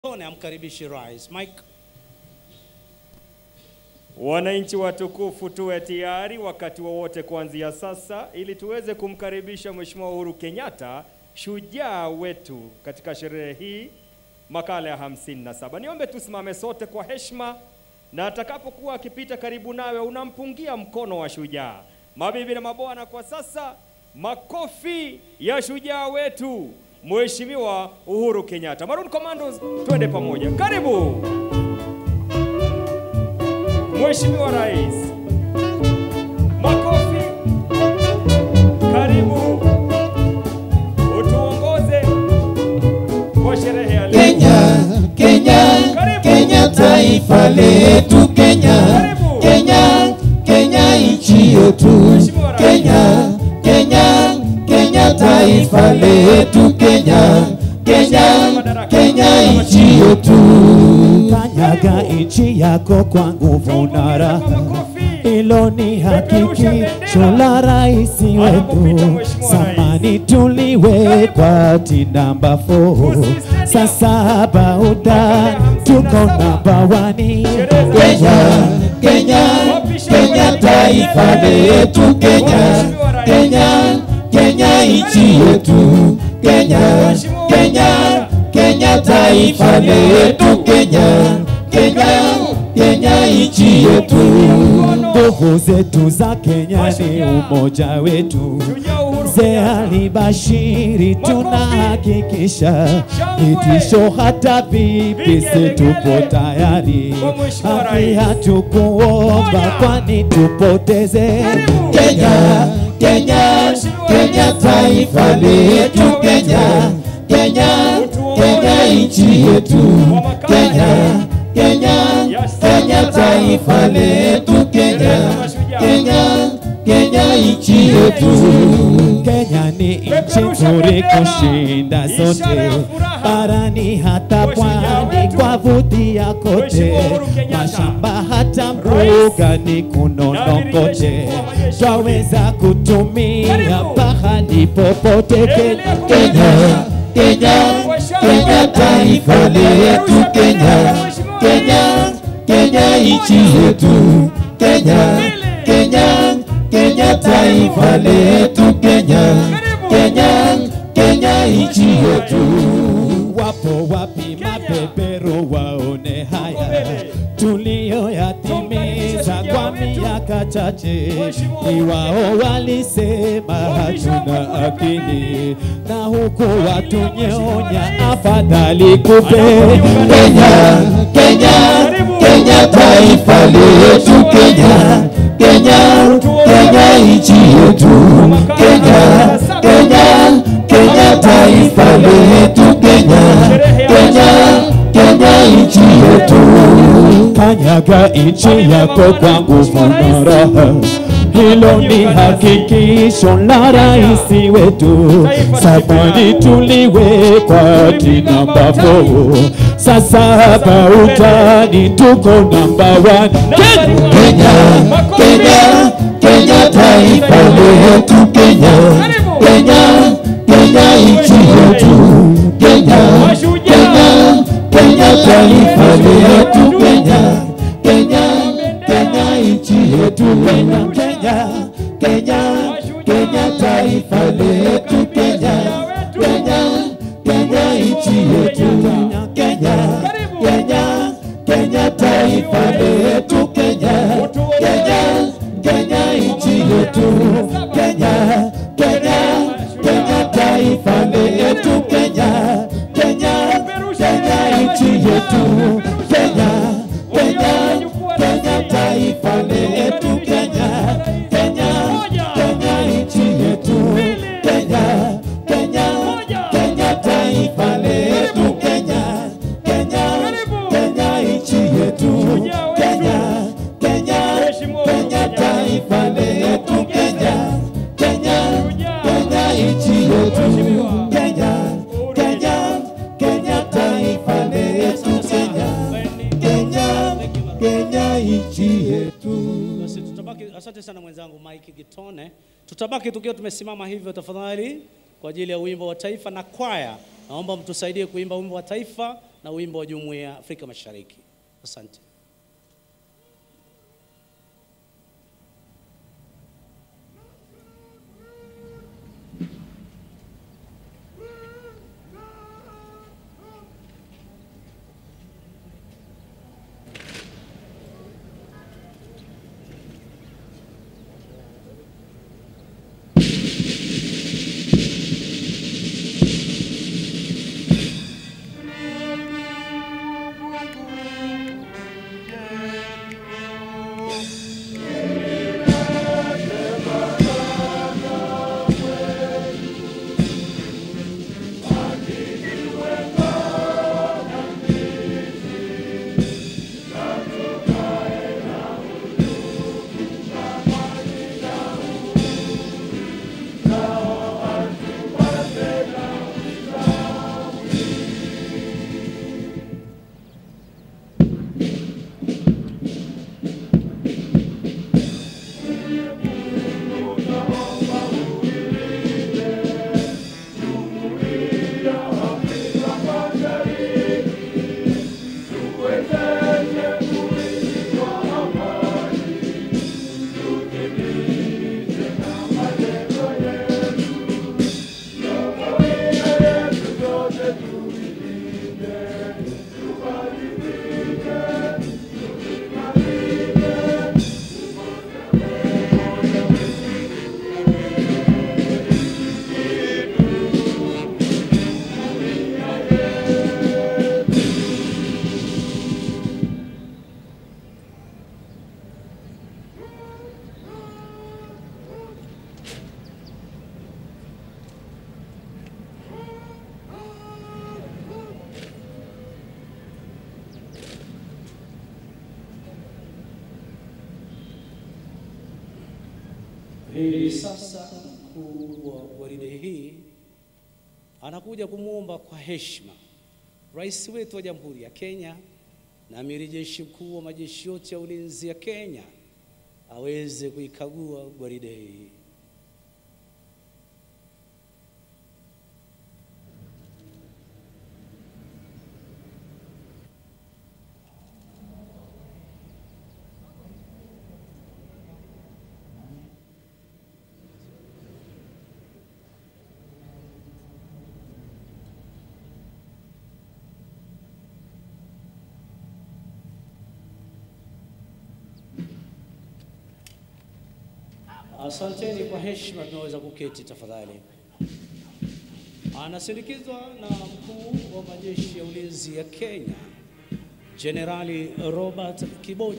Tone amkaribishi rais. Mike. Wananchi watukufu, tuwe tayari wakati wowote kuanzia sasa, ili tuweze kumkaribisha Mheshimiwa Uhuru Kenyatta, shujaa wetu katika sherehe hii, makala ya 57. Niombe tusimame sote kwa heshima, na atakapokuwa akipita karibu nawe, unampungia mkono wa shujaa. Mabibi na mabwana, kwa sasa makofi ya shujaa wetu Mheshimiwa Uhuru Kenyatta. Maroon Commandos, twende pamoja. Karibu. Mheshimiwa Rais, makofi. Karibu utuongoze kwa sherehe ya leo. Kenya, Kenya, Karibu. Kenya taifa letu Kenya, Karibu. Kenya, Kenya nchi yetu Mheshimiwa Rais. Kenya, Kenya, Kenya taifa letu Kenya, Kenya, Kenya nchi yetu. Kanyaga nchi yako kwa nguvu na Tumpongeze kwa raha, makofi. hilo ni Peperusha hakikisho bendera. la rais Anapopita wetu. Mheshimiwa Rais. Zamani tuliwekwa ti namba 4 Usistedi. sasa bauda tuko namba wani. Kenya, Kenya, Kenya taifa letu Kenya, Kenya, Kenya nchi yetu Kenya, Kenya, Kenya taifa letu Kenya, Kenya, Kenya nchi yetu. Nguvu zetu za Kenya ni umoja wetu. Shujaa Uhuru Mzee Kenyatta. alibashiri, Makofi. tunahakikisha Shangwe. vitisho hata vipi, Vigelegele. si tupo tayari. Kwa Mheshimiwa Haki Rais. hatukuomba, Moja. kwani tupoteze Karibu. Kenya, Kenya, Kenya taifa letu Kenya, Kenya, Kenya nchi yetu Kenya, Kenya, Kenya taifa letu Kenya, Kenya, Kenya nchi yetu. Kenya ni nchi nzuri kushinda zote barani hata pwani kwa vutia kote, mashamba hata mbuga ni kunono kote, twaweza kutumia pahali popote Kenya. Kenya, Kenya, Kenya taifa letu Kenya, Kenya, Kenya nchi yetu Kenya, Kenya, Kenya taifa letu Kenya, Kenya, Kenya nchi yetu. Wapo wapi mabeberu waone haya tuliyoyatimiza kwa miaka chache? Ni wao walisema hatuna akili, na huku watunyonya, afadhali kupe Kenya, Kenya, Kenya taifa letu Kenya, Kenya, Kenya nchi yetu Kenya, Kenya, Kenya taifa letu Kenya, Kenya, Kenya nchi yetu. Kanyaga nchi yako kwa nguvu na raha, hilo ni hakikisho la rais wetu. Zamani tuliwekwa ti namba 4 sasa bautani tuko namba 1 Kenya, Kenya, Kenya taifa letu Kenya, Kenya, Kenya nchi yetu Kenya, Kenya, Kenya taifa letu Kenya, Kenya, Kenya nchi yetu Kenya, Kenya, Kenya, Kenya taifa letu Kenya, Kenya, Kenya nchi yetu Kenya, Kenya, Kenya taifa letu Kenya, Kenya, Kenya nchi yetu Kenya, Kenya, Kenya taifa letu Kenya, Kenya, Kenya nchi yetu Kenya, Kenya, Kenya taifa letu Kenya, Kenya, Kenya nchi yetu Kenya, Kenya, Kenya taifa letu Kenya, Kenya, Kenya nchi yetu Kenya, Kenya, Kenya taifa letu Kenya, Kenya, Kenya nchi yetu Kenya, Kenya, Kenya taifa letu Kenya, Kenya, Kenya nchi yetu. Basi tutabaki, asante sana mwenzangu Mike Gitone. Tutabaki tukiwa tumesimama hivyo tafadhali kwa ajili ya wimbo wa taifa na kwaya. Naomba mtusaidie kuimba wimbo wa taifa na wimbo wa Jumuiya ya Afrika Mashariki. Asante. Hivi sasa mkuu wa gwaride hii anakuja kumwomba kwa heshima rais wetu wa Jamhuri ya Kenya na amiri jeshi mkuu wa majeshi yote ya ulinzi ya Kenya aweze kuikagua gwaride hii. Asanteni kwa heshima, tunaweza kuketi tafadhali. Anasindikizwa na mkuu wa majeshi ya ulinzi ya Kenya, Jenerali Robert Kiboja.